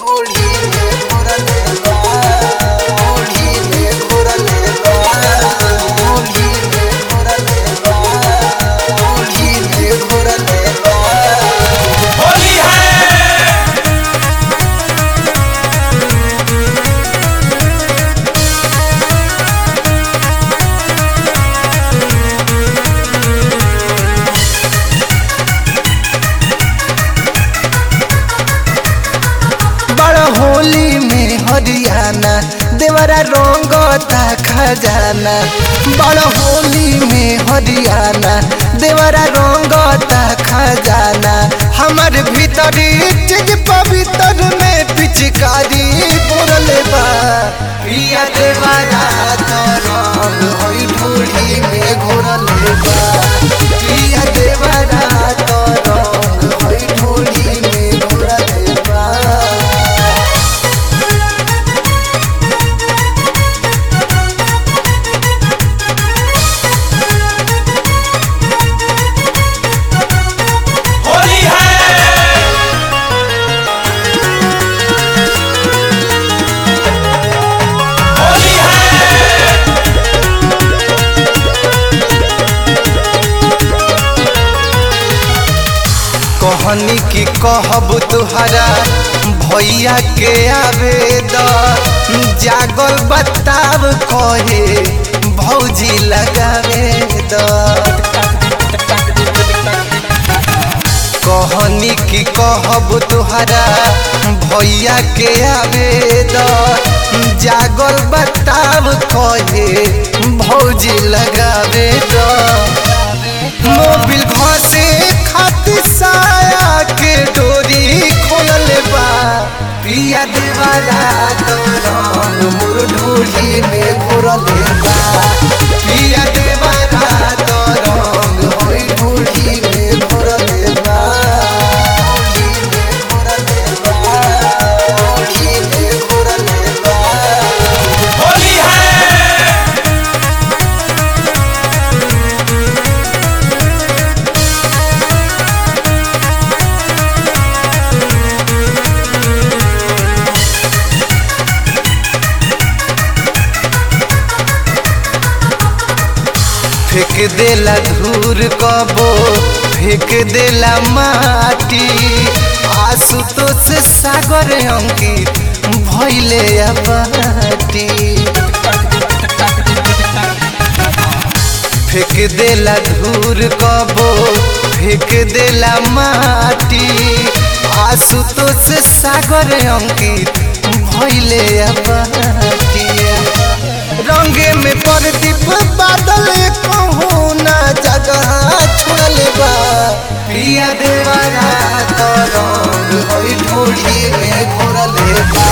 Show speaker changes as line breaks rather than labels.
ढोली में घोरले बा ढोली में घोरले बा ढोली में घोरले बा ढोली में घोरले बा
होली है
बड़ होली में हरियाणा देवरा रंगता खजाना बड़ होली में हरियाणा देवरा रंगता खजाना हमर भीतरी चीज पवित्र में पिचकारी बोरले बा पिया देवरा तो रंग होई ढोली में घोरले बा पिया देवरा तो रंग होई ढोली में घोरले बा
होली है होली है
कहनी की कहब तुहरा भैया के आवेदन जागल बताब कहे भौजी लगावे कहनी की कहब तुहरा भैया के आवेदन जागल बताब कहे भौजी लगावे मोबिल घसे खातिर साया के डोरी खोलल बा पिया देवारा तो रंग मोर ढोली में घोरल बा पिया देवारा तो रंग होई ढोली में घोरल बा ढोली में घोरल बा
होली है
फेंक देला धूर कबो फेंक देला माटी आशुतोष सागर अंकित भैले अबाटी फेंक देला धूर कबो फेंक देला माटी आशुतोष सागर अंकित भैले अबाटी रंगे में प्रदीप बादल कहूँ ना जगह छोड़ले बा पिया देवरा तो रंग होई ढोली में घोरले बा